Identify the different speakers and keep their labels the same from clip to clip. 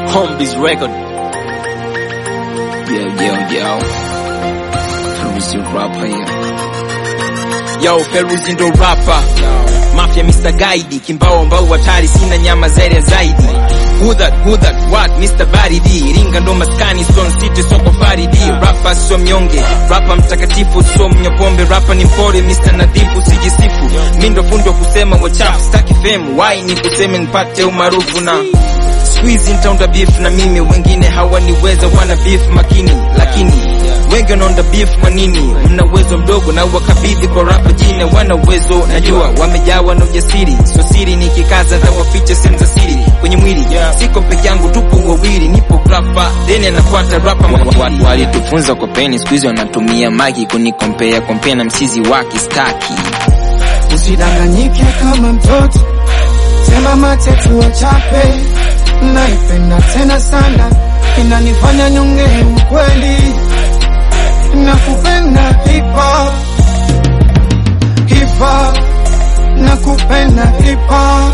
Speaker 1: Homebase record. Yo, yo, yo. Feruzi rapper, yeah. Yo, Feruzi ndo rapper. Mafia Mr. Guide, kimbao mbao hatari, sina nyama zaidi ya zaidi. Who that, who that, what, Mr. Baridi Iringa ndo maskani, Stone City, soko Faridi Rapper sio mnyonge, rapper mtakatifu, sio mnywa pombe Rapper ni mpore, Mr. Nadhifu, sijisifu Mi ndo fundi wa kusema wachafu, staki fame Why ni kuseme nipate umaarufu na Squeeze nitaunda beef na mimi, wengine hawaniweza, wana beef makini, lakini wengi wanaonda beef kwa nini? Mna uwezo mdogo na wakabidhi kwa rapa jina, wana uwezo najua, wamejawa na ujasiri, sio siri nikikaza na wafiche sehemu za siri kwenye mwili. Siko peke yangu, tupo wawili, nipo grafa then anafuata rapa. Walitufunza kwa peni, siku hizi wanatumia magi kunikompea kompea na mchizi wake staki.
Speaker 2: Usidanganyike kama mtoto, sema matetu wachape. Naipenda tena sana, inanifanya nyonge ukweli. Nakupenda hip hop, hip hop, nakupenda hip hop,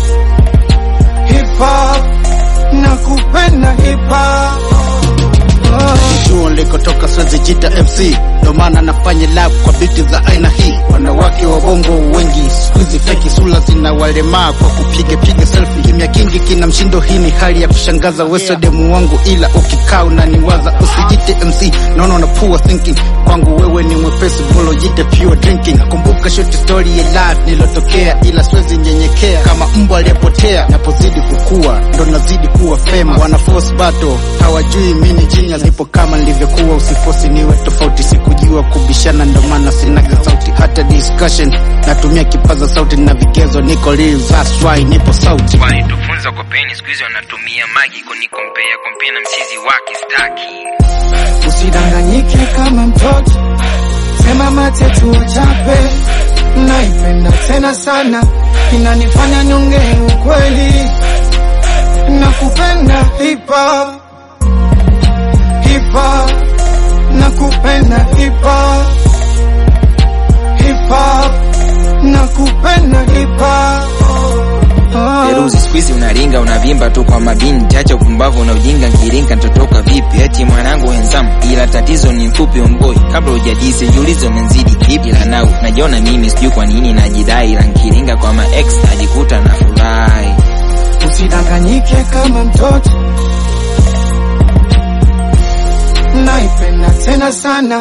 Speaker 2: hip hop, nakupenda hip hop. Oh.
Speaker 3: chuo nilikotoka siwezi jita MC, ndo maana nafanya love kwa biti za aina hii. Wanawake wa bongo wengi siku hizi feki, sura zina walemaa kwa kupiga piga selfie. Kimya kingi kina mshindo, hii ni hali ya kushangaza. Wewe demu wangu, ila ukikaa unaniwaza. Usijite MC, naona una poor thinking. Kwangu wewe ni mwepesi, bolo jite pure drinking. Kumbuka short story ya life nilotokea, ila siwezi nyenyekea kama mbwa aliyepotea. Napozidi kukua, ndo nazidi kuwa famous. Wana force battle, hawajui mimi ni genius. Nipo kama nilivyokuwa, usifosi niwe tofauti. Sikujua kubishana, ndo maana sinaga sauti hata discussion. Natumia kipaza sauti na vigezo, niko real, that's why nipo sauti.
Speaker 1: Walitufunza kwa peni, siku hizi wanatumia magi kunikompea kompea na mchizi wake staki.
Speaker 2: Usidanganyike kama mtoto, sema matetu wachape. Naipenda tena sana, inanifanya nyonge ukweli. Nakupenda hip hop, hip hop, nakupenda hip hop, hip hop, nakupenda hip hop. Oh.
Speaker 1: Feruzi siku hizi unaringa unavimba tu kwa mabinti, acha upumbavu na ujinga, nkiringa ntotoka vipi? Eti mwanangu henzamu, ila tatizo ni mfupi omboi. Kabla hujadise jiulize umenzidi kipi? Ila nau najiona mimi sijui kwa nini najidai, ila nkiringa kwa ma ex najikuta na furahi.
Speaker 2: Usidanganyike kama mtoto, naipenda tena sana,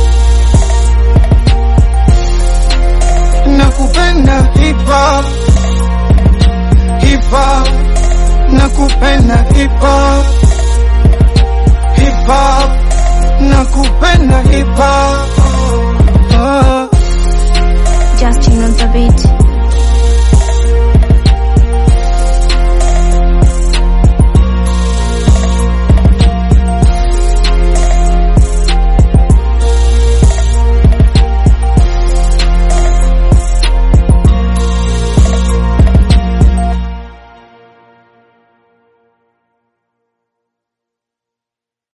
Speaker 2: nakupenda hip hop, hip hop, nakupenda hip hop, hip hop, nakupenda hip hop.